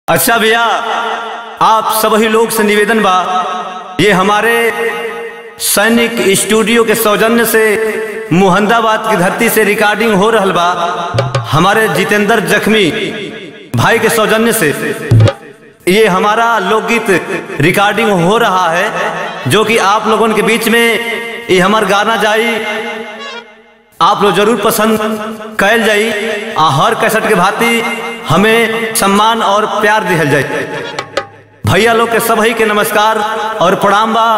अच्छा भैया आप सभी लोग से निवेदन बा ये हमारे सैनिक स्टूडियो के सौजन्य से मुहंदाबाद की धरती से रिकॉर्डिंग हो रहल बा हमारे जितेंद्र जख्मी भाई के सौजन्य से ये हमारा लोकगीत रिकॉर्डिंग हो रहा है जो कि आप लोगों के बीच में ये हमार गाना जाई आप लोग जरूर पसंद कैल जाई आ हर कैसेट के भांति हमें सम्मान और प्यार दिहल जाए भैया लोग के सभी के नमस्कार और प्रणाम बा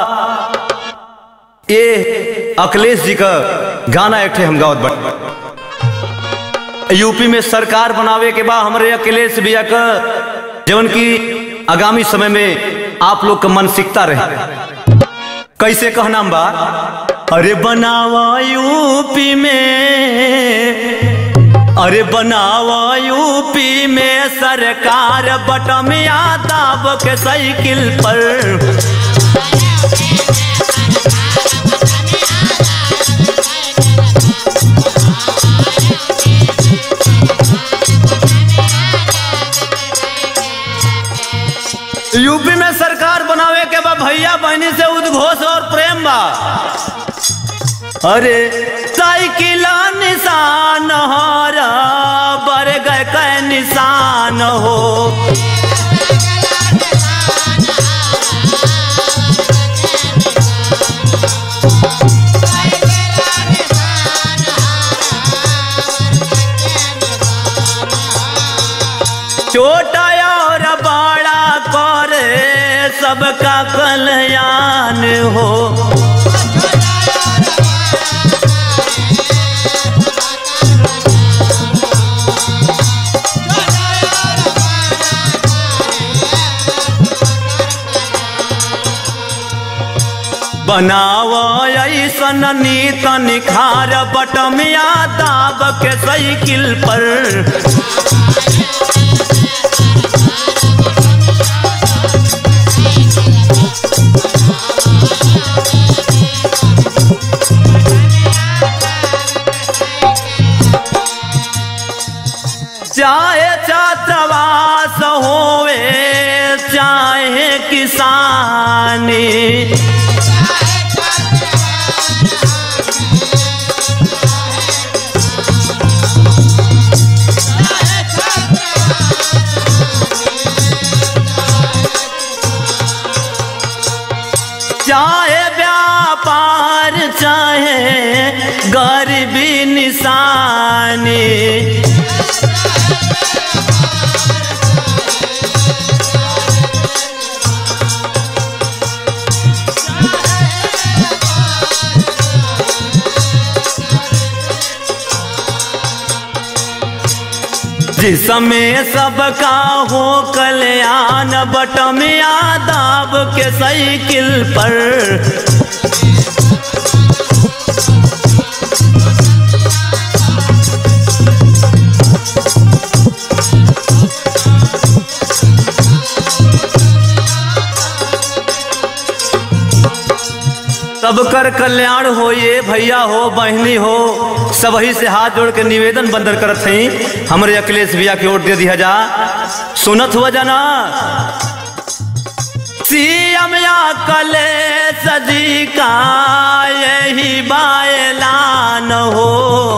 ये अखिलेश जी का गाना एक ठे हम गावत बट यूपी में सरकार बनावे के बाद हमारे अखिलेश भैया का जवन की आगामी समय में आप लोग का मानसिकता रहे कैसे कहना बा अरे बनावा यूपी में अरे बनावा यूपी में सरकार बटमिया दाब के साइकिल पर यूपी में सरकार बनावे के बा भैया बहनी से उद्घोष और प्रेम बा अरे साइकिल निशान हरा बर गए कै निशान हो छोटा और बड़ा करे सबका कल्याण हो बनाव ऐसन नीत निखार बटमिया दाब के साइकिल पर चाहे छात्रावास होवे चाहे किसानी चाहे व्यापार चाहे गरीबी निशानी जिसमें सबका हो कल्याण बटमिया दाब के साइकिल पर सबकर कल्याण हो ये भैया हो बहनी हो सबही से हाथ जोड़ के निवेदन बंदर करत हई हमरे अखिलेश भैया के वोट दे दिया जा सुनत हुआ जाना सीएम या कलेश जी का यही बायलान हो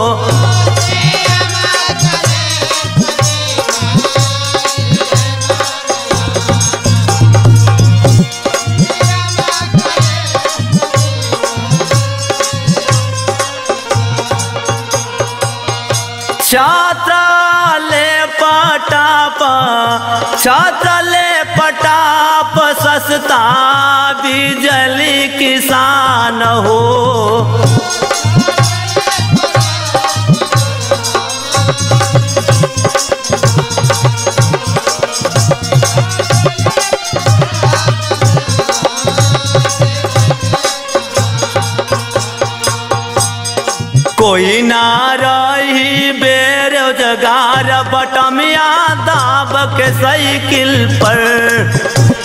छात्राले पटाप छात्राले पटाप सस्ता बिजली किसान हो कोई ना रही बेरोजगार बटमिया दाब के साइकिल पर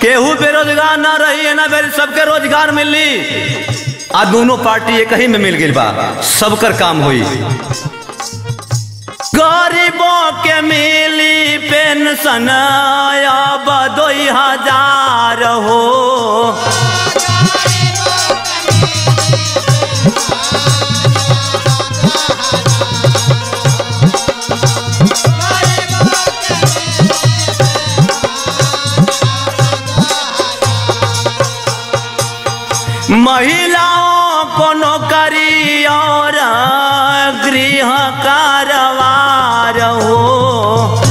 केहू बेरोजगार ना रही ना बेर सबके रोजगार मिली आ दोनों पार्टी एक ही में मिल गई बा सबकर काम हुई गरीबों के मिली पेंशन अब दो हजार हो महिलाओं को नौकरी और गृह कारवार हो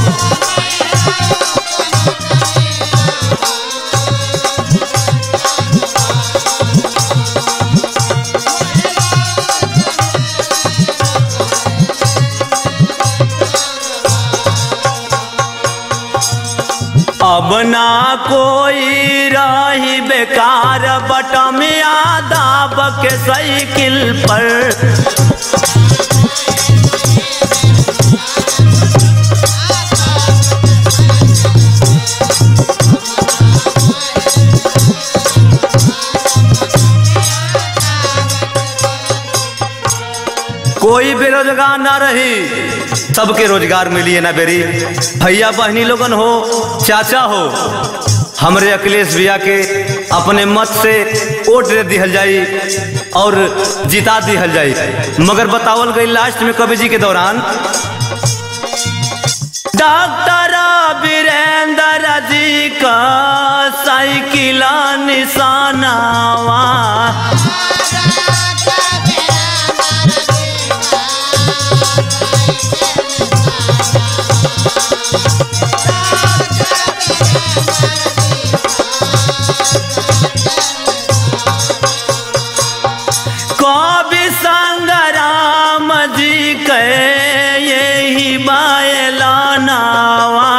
अब ना कोई रही बेकार बटमिया दाब के साइकिल पर कोई बेरोजगार ना रही सबके रोजगार मिली है ना बेरी भैया बहनी लोगन हो चाचा हो हमरे अखिलेश भैया के अपने मत से वोट दे दिहल जाई और जिता दिहल जाई मगर बतावल गई लास्ट में कवि जी के दौरान डॉक्टर वीरेंद्र जी का साइकिल निशानावा कवि संग्राम जी के यही बायलानावा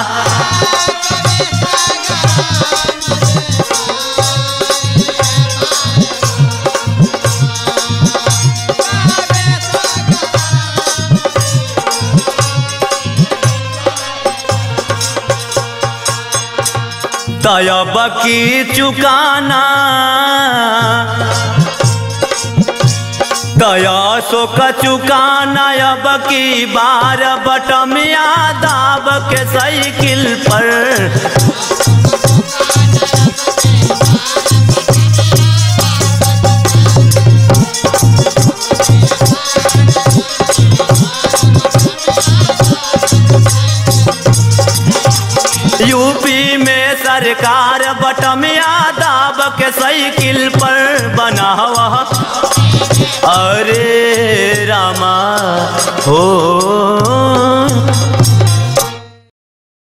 तयब की चुकाना दया सो कचुकाना अब की बार बटमिया दाब के साइकिल पर यूपी में सरकार बटमिया दाब के साइकिल पर बना हुआ अरे रामा हो